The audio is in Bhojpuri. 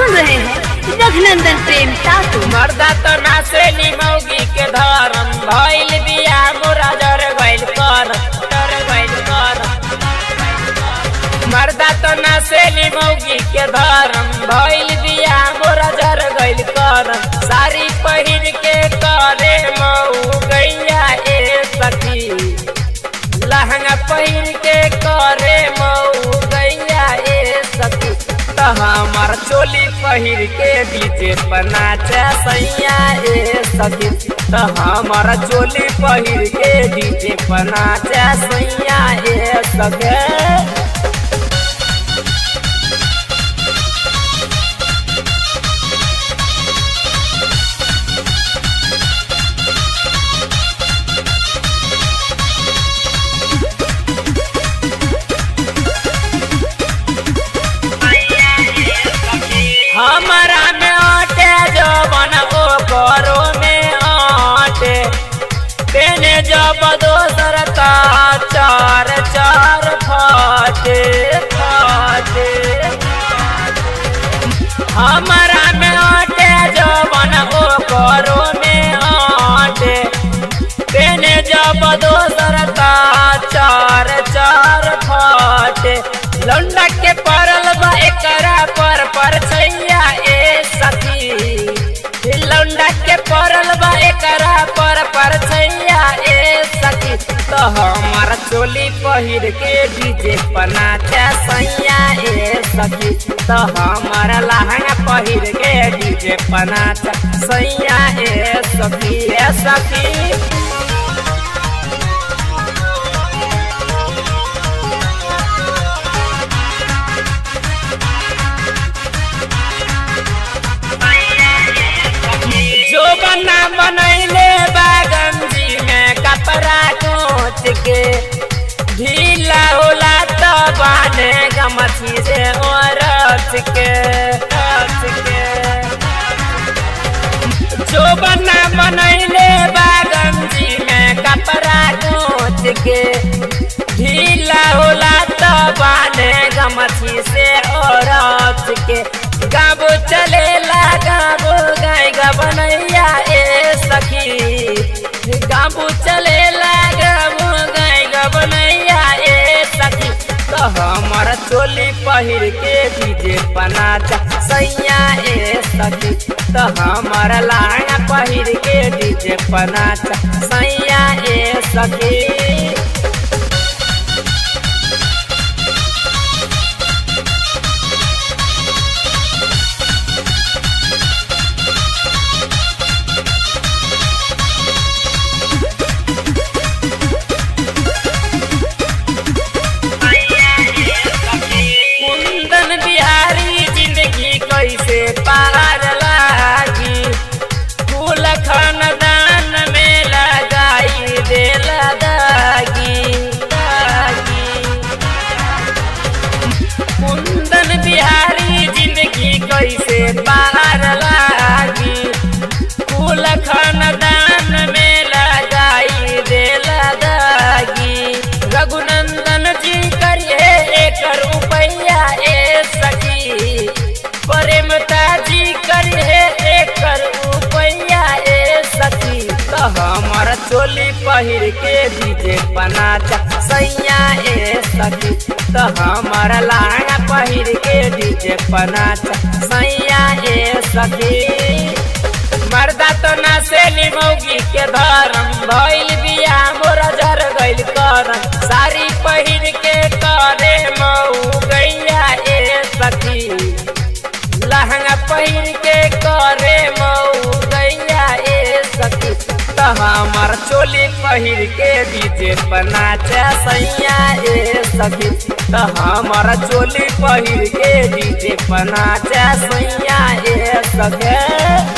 सुन रहे हैं रघुनंदन प्रेम सासू मर्दा तो नासे निमौगी के धरम भइल बिया मोरा जर गइल कर जर गइल कर मर्दा तो नासे निमौगी के धरम भइल बिया मोरा जर गइल कर साड़ी पहिर के करे मऊ गैया ए सखी लहंगा पहिर के करे मऊ गैया ए सखी त हमार चोली पहिर के डीजे पर नाचे सैया ए सखी त हमार चोली पहिर के डीजे पर नाचे सैया ए सखी हमारा में आटे जवन ओ करो में आटे तेने जब दोसर का चार चार फाटे फाटे हमारा में आटे जवन ओ करो में आटे तेने जब दोसर का चार चार फाटे लौंडा के परल बा एकरा पर पर छैया ए सखी लौंडा के परल बा एकरा पर पर छैया ए सखी तो हमार चोली पहिर के डीजे पनाचा सैया ए सखी तो हमार लहंगा पहिर के डीजे पनाचा सैया ए सखी ए सखी जो बना बनैले बागंजी में कपड़ा कोच के ढीला होला तो बाने गमछी से औरत के रच के जो बना बनैले बागंजी में कपड़ा कोच के ढीला होला तो बाने गमछी से औरत के गाबो चलेला गाबो गाय बनैया ए सखी गाबो चलेला गाबो गाय बनैया ए सखी तो हमर चोली पहिर के डीजे पनाचा सैया ए सखी तो हमर लांगा पहिर के डीजे पनाचा सैया ए सखी कुंदन बिहारी जिंदगी कैसे पार लागी फूल खानदान में लगाई दिल दागी दागी कुंदन बिहारी जिंदगी कैसे पार लागी फूल खानदान में लगाई दिल दागी रघुनंदन जी करिए एकर रुपैया ए सखी प्रेमता जी करिए एकर रुपैया ए सखी तो हमर चोली पहिर के डीजे पनाचा सैया ए सखी तो हमर लांगा पहिर के डीजे पनाचा सैया ए सखी मर्दा तो नासे निमौगी के धरम भइल बिया मोरा जर गइल करम साड़ी पहिर के करे मऊ गैया ए सखी लहंगा पहिर के करे मऊ गैया ए सखी तो हमर चोली पहिर के डीजे पनाचा सैया ए सखी तो हमर चोली पहिर के डीजे पनाचा सैया ए सखी